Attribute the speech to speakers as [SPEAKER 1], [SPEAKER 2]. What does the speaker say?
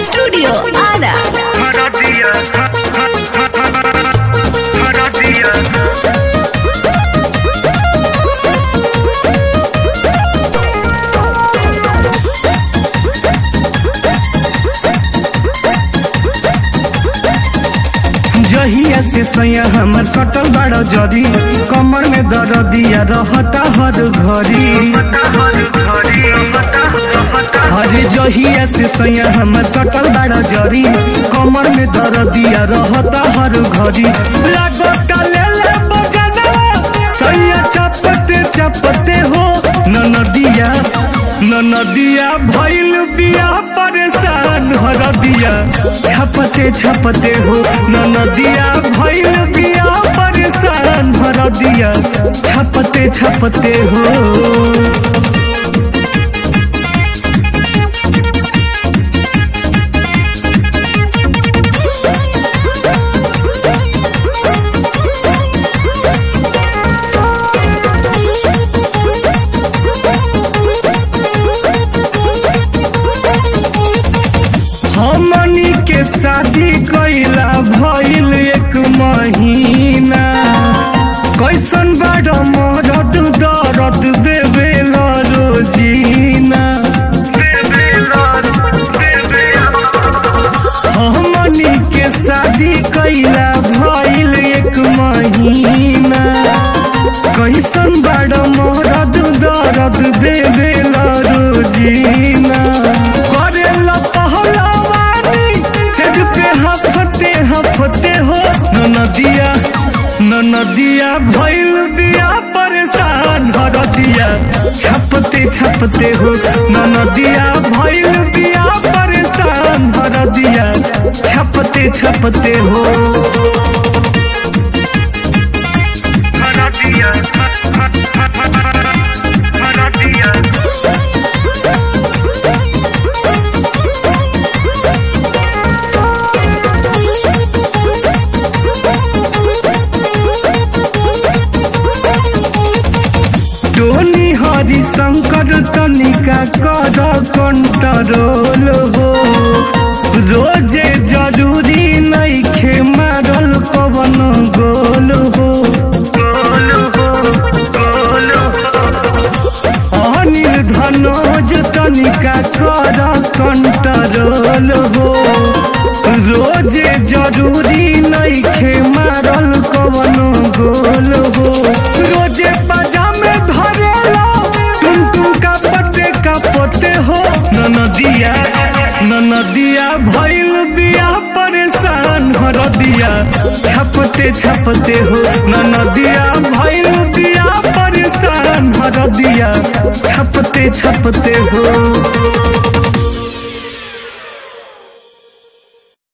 [SPEAKER 1] Studio Ada.
[SPEAKER 2] जहिया से सैया हमर सटल बड़ जरी कमर में दर्दिया रहता हर घड़ी अरे जहिया से सैया हमर सटल बड़ जरी कमर में दर्दिया रहता हर घड़ी लागता ले ले बगना सैया चपते चपते हो न नदिया न नदिया भइल बिया परेशान हरदिया छपते छपते हो न नदिया भइल बिया परेशान हरदिया छपते छपते हो हमनी के शादी कैला भइल एक महीना कैसन बड़ मरद दर्द देवे रोजीना हमनी के शादी कैला भइल एक महीना कैसन बड़ मरद दर्द देवे रोजीना करेला पहलवानी सिर पे हफते हफते हो न नदिया न नदिया भइल बिया परेशान हरदिया छपते छपते हो न नदिया भइल बिया परेशान हरदिया छपते छपते हो टोनी हरि शंकर तनिका कर कंट्रोल हो रोजे जरूरी नइखे मारल कवन गोल हो अनिल धनोज तनिका कर कंट्रोल हो रोजे जरूरी नइखे मारल कवन गोल हो रोजे बाजा में धरेला तुम तुम का पते का पते हो न नदिया न नदिया भइल बिया परेशान हरदिया छपते छपते हो न नदिया भइल बिया परेशान हरदिया छपते छपते हो